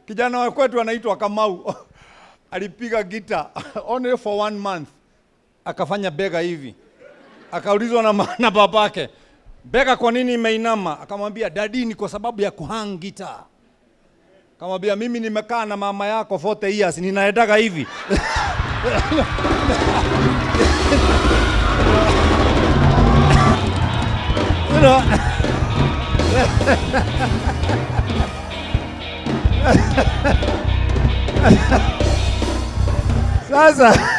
kijana wa kwetu anaitwa Kamau alipiga gita only for one month, akafanya bega hivi, akaulizwa na, ma- na babake, bega kwa nini imeinama? Akamwambia dadi, ni kwa sababu ya kuhang gita. Akamwambia mimi nimekaa na mama yako 40 years, ninaendaga hivi you know, sasa